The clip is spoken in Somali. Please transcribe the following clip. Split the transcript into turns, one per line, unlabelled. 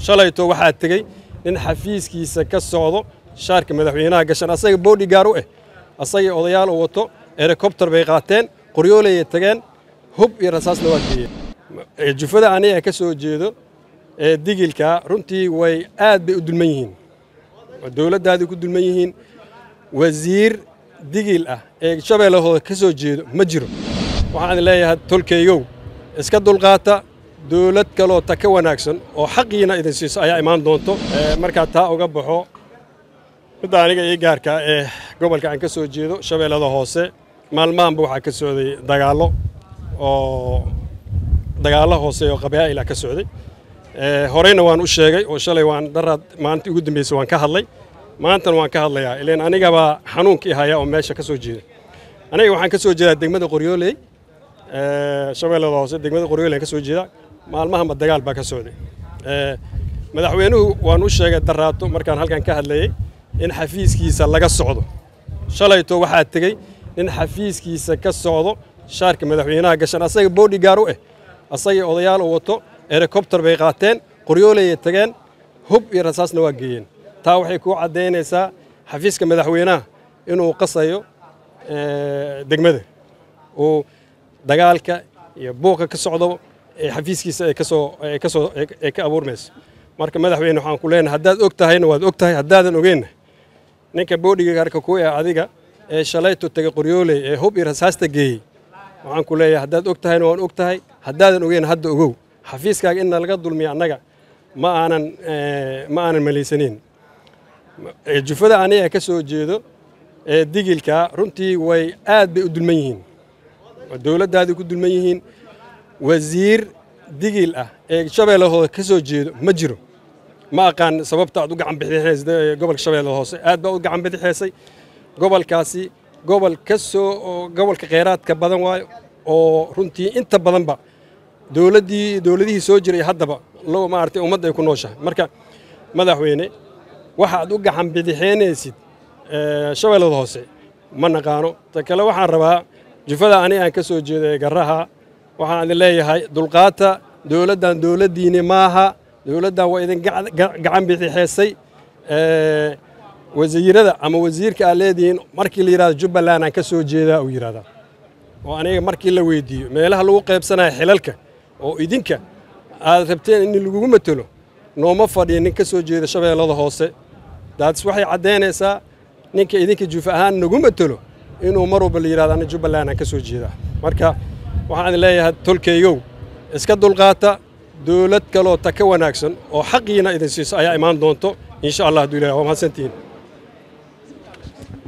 shalayto waxaa tegey nin xafiiskiisa ka socdo shaarka madaxweynaha gashan asaga boodhigaar u ah asagii odayaal u wato helikobtar bay qaateen qoryoolayay tageen hub iyo rasaasna waa geeyeen jufada aniga ka soo jeedo ee digilka runtii way aad bay u dulman yihiin dowladdaadii ku dulman yihiin wasiir digil ah ee shabeellahooda ka soo jeedo ma jiro waxaan leeyahay tolkaygow iska dulqaata dowlad kaloo ta ka wanaagsan oo xaqiina idin siiso ayaa imaan doonto markaa taa uga baxo midda aniga ii gaarka ee gobolka aan ka soo jeedo shabeellada hoose maalmahanba waxaa ka socday dagaallo oo dagaallo hoose oo qabaa'ila ka socday horeyna waan u sheegay oo shalay waan daraad maalintii ugu dambeysay waan ka hadlay maantana waan ka hadlayaa ileen anigabaa xanuunkii haya oo meesha ka soo jeeda aniga waxaan ka soo jeedaa degmada qoryooley shabeellada hoose degmada qoryooley aan ka soo jeedaa maalmahanba dagaal baa ka socday madaxweynuhu waan u sheegay daraato markaan halkan ka hadlayey in xafiiskiisa laga socdo shalayto waxaa tegey nin xafiiskiisa ka socdo shaarka madaxweynaha gashan asaga boodhigaar u ah asagii odayaal u wato helikobtar bay qaateen qoryoolayay tageen hub iyo rasaasna waa geeyeen taa waxay kuu caddaynaysaa xafiiska madaxweynaha inuu qasayo degmada uu dagaalka iyo buuqa ka socdo ee xafiiskiisa ay kasoo ay kasoo ay ka abuurmayso marka madaxweyne waxaan ku leenahay haddaad og tahayna waad og tahay haddaadan ogeenna ninka boodhigaarka ku ee adiga ee shalayto tegay qoryooley ee hub iyo rasaasta geeyey waxaan ku leeyahay haddaad og tahayna waan og tahay haddaadan ogeenna hadda ogow xafiiskaaga inna laga dulmiya annaga ma aanan ma aanan malaysanin jufada aniga ka soo jeedo ee digilka runtii way aad bay u dulman yihiin dowladdaadii ku dulman yihiin wasiir digil ah ee shabeellahooda ka soo jeedo ma jiro ma aqaan sababta aad u gacan bidixeysay gobolka shabeellada hoose aad baa u gacan bidixeysay gobolkaasi gobol ka soo gobolka kheyraadka badan waayo oo runtii inta badanba dowladdii dowladihii soo jiray haddaba lo maaragtay ummadda ay ku nooshahay marka madaxweyne waxa aad u gacan bidixeynaysid shabeellada hoose ma naqaano ta kale waxaan rabaa jufada ani aan ka soo jeedo ee garaha waxaan idin leeyahay dulqaata dowladdan dowladdiini maaha dowladdan waa idin gacan bidixeysay wasiirada ama wasiirka aad leedihiin markii la yidhahdo jubbaland aan ka soo jeedaa uu yidhahdaa oo aniga markii la weydiiyo meelaha lagu qaybsanaya xilalka oo idinka aad rabteen in lagugu matelo nooma fadhiya nin ka soo jeeda shabeellada hoose daadis waxay caddaynaysaa ninka idinka juuf ahaan nagu matelo inuu mar walba la yidhahdo ana jubbaland aan ka soo jeedaa marka waxaan leeyahay tolkaygow iska dulqaata dowlad kaloo ta ka wanaagsan oo xaqiina idin siiso ayaa imaan doonto insha allah hadduu ilahay waa mahadsantihiin